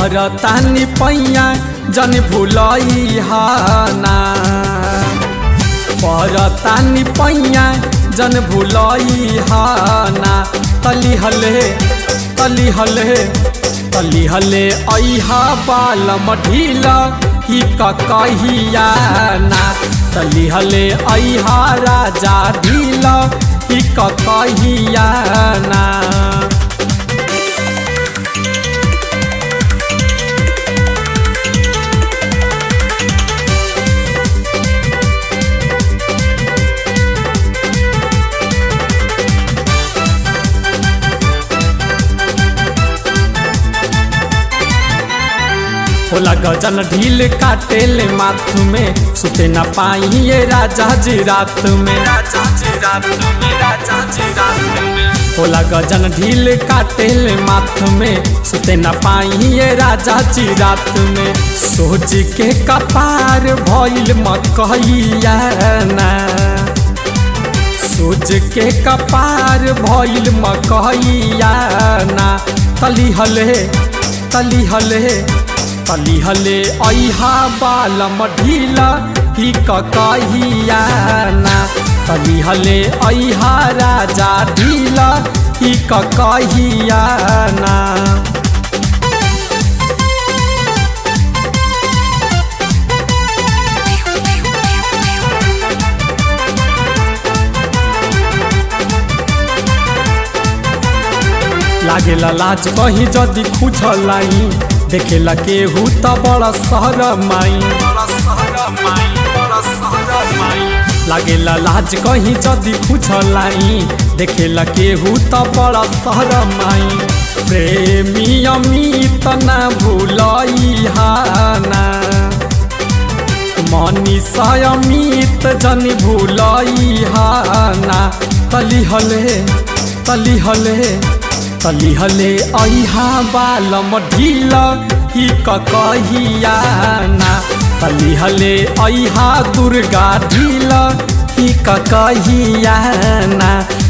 परतानी पैया जन भुलई हाना परतानी पैया जन भुलई हाना तली हले तली हले तली हले ऐहा बालम ढीला ही कहिया ना तली हले ऐहा राजा ढीला ही कहिया ना होला गजन ढील काटेले माथ में सुते न पाई ये राजा जी रात में राजा जी रात में राजा जी रात में होला गजन ढील काटेले माथ में सुते न पाई ये राजा जी रात में सोच के कपार भइल मकैया ना सोच के कपार भइल मकैया ना तली हले तली हले तली हले ऐहा बालम ढीला ही कहिया ना तली हले ऐहा राजा ढीला ही कहिया ना लागेला लाज कहीं जदि खुजलाई देखेला केहू त बड़ा सहर माई लागेला लाज कहीं जदि खुजलाई देखेला केहू त बड़ा सहर माई प्रेमी अमित न भूलई हाना मनीषा अमित जन भूलई हाना तली हले तली हले तली हले ऐहा बालम ढीला ही कहिया ना तली हले ऐहा दुर्गा ढीला ही कहिया ना